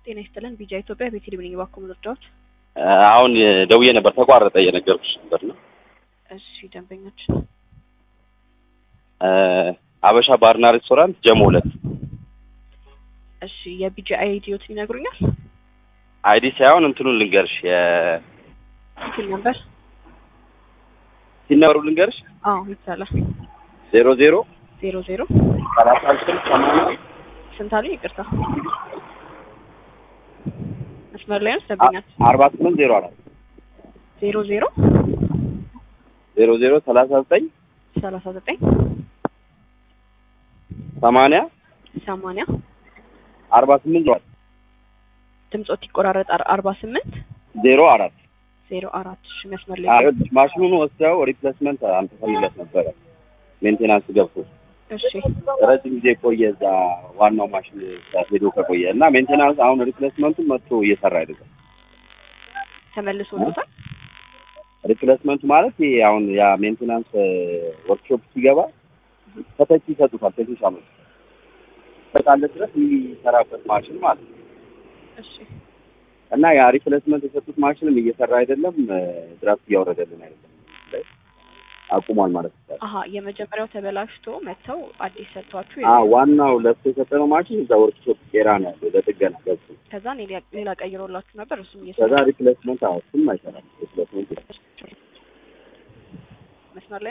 ጤና ይስጥልን ቢጃ ኢትዮጵያ ቤቴሌም ነኝ። እባክዎ መረጃዎች። አሁን ደውዬ ነበር ተቋረጠ እየነገርኩሽ ነበር ነው። እሺ ደንበኞች አበሻ ባርና ሬስቶራንት ጀሞ ሁለት እሺ የቢጃ አይዲዮትን ይነግሩኛል? አይዲ ሳይሆን እንትኑን ልንገርሽ የ ስልክ ነበር? ሲነበሩ ልንገርሽ አዎ ይቻላል። ዜሮ ዜሮ ዜሮ ዜሮ ሰላሳ ስምንት ሰማንያ ስንት አሉኝ? ይቅርታ መስመር ላይ ነው ደንበኛት አርባ ስምንት ዜሮ አራት ዜሮ ዜሮ ዜሮ ዜሮ ሰላሳ ዘጠኝ ሰላሳ ዘጠኝ ሰማንያ ሰማንያ አርባ ስምንት ዜሮ ድምጾት ይቆራረጣል። አርባ ስምንት ዜሮ አራት ዜሮ አራት እሺ መስመር ላይ ማሽኑን ወስደው ሪፕሌስመንት አንተፈልለት ነበረ ሜንቴናንስ ገብቶ እሺ ረጅም ጊዜ ቆየ እዛ ዋናው ማሽን ሄዶ ከቆየ እና ሜንቴናንስ አሁን ሪፕሌስመንቱን መጥቶ እየሰራ አይደለም። ተመልሶ ወጥቷል። ሪፕሌስመንት ማለት ይሄ አሁን ያ ሜንቴናንስ ወርክሾፕ ሲገባ ተተኪ ይሰጡታል። ቴክኒሻኖች በቃለ ድረስ የሚሰራበት ማሽን ማለት ነው እሺ እና ያ ሪፕሌስመንት የሰጡት ማሽንም እየሰራ አይደለም፣ ድራፍት እያወረደልን አይደለም፣ አቁሟል ማለት ይቻላል። አሀ የመጀመሪያው ተበላሽቶ መጥተው አዲስ ሰጥቷችሁ አ ዋናው ለሱ የሰጠነው ማሽን እዛ ወርክሾፕ ቄራ ነው ያለው ለጥገና ገብቶ ከዛ ሌላ ሌላ ቀይሮላችሁ ነበር እሱም ከዛ እየሰራ ሪፕሌስመንት አዎ እሱም አይሰራም ሪፕሌስመንት መስመር ላይ